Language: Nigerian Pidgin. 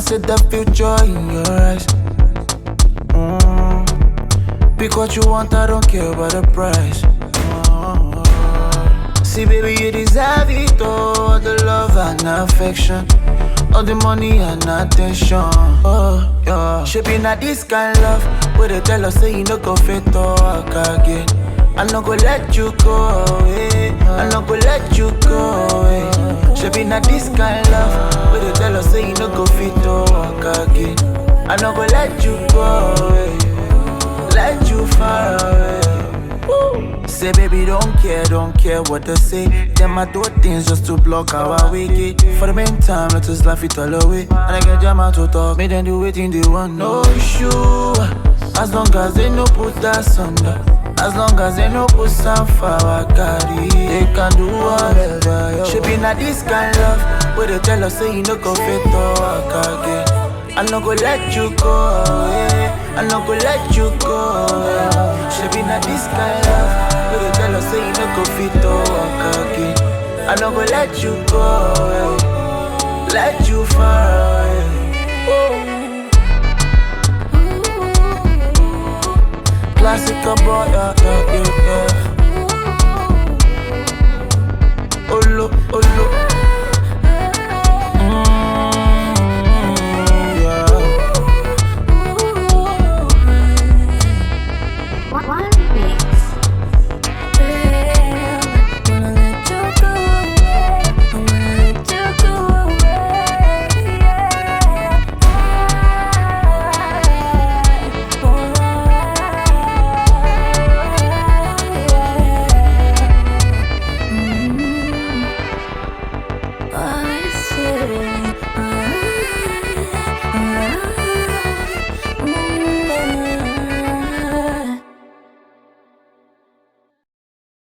see the future in your eyes. Mm. Pick what you want, I don't care about the price. Mm. See, baby, you deserve it all the love and affection. All the money and attention. Oh, yeah. Shaping at this kind love. Where they tell us, say you no go fit talk again. I no go let you go away. I no go let you go away. Shaping at this kind love. Where they tell us, say you no go fit talk again. I no go let you go away. Let you far away. Say baby don't care, don't care what they say Them I do things just to block our wiki For the meantime, let us laugh it all away And I get jam out to talk, make them do waiting they want No issue As long as they no put us under As long as they no put some for our carry They can do whatever yo. Shipping at this kind love Where they tell us say you no go fit talk again I no go let you go away I no go let you go away Shipping at this kind love Where they tell us say you no go fit talk again I no go let you go away Let you far away Classic boy, yeah, yeah, yeah, yeah